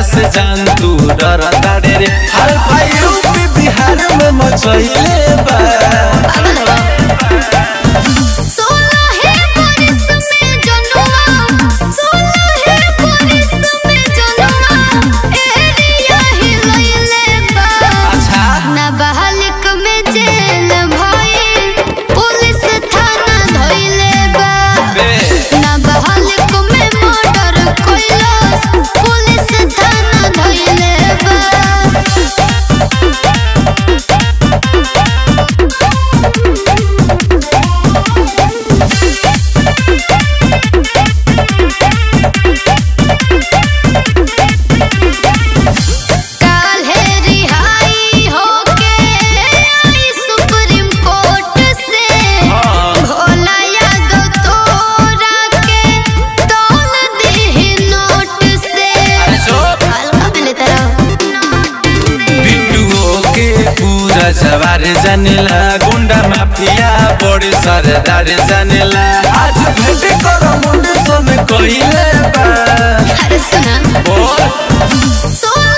से जान तू डर तारे रे हर भाई यूपी बिहार में मचैले बा पागल हो सोलह बरिस में जनुआ सोलह बरिस में जनुआ एरिया हिलैले बा अच्छा नाबालिग में जेल भइल पुलिस थाना धइले बा बे नाबालिग में मर्डर कइलस पुलिस थाना धइले बा काल्हे रिहाई होके आई सुप्रीम कोर्ट से हाँ। भोला यादव तोरा के तौल दीही नोट से अरे चुप हल्का में लेता रहो बिट्टुओ के पूरा जवार जानेला गुंडा माफिया बड़े सरदार जानेला आज भेट कर मुंड सन कइले बा अरे सुना बोल सोलह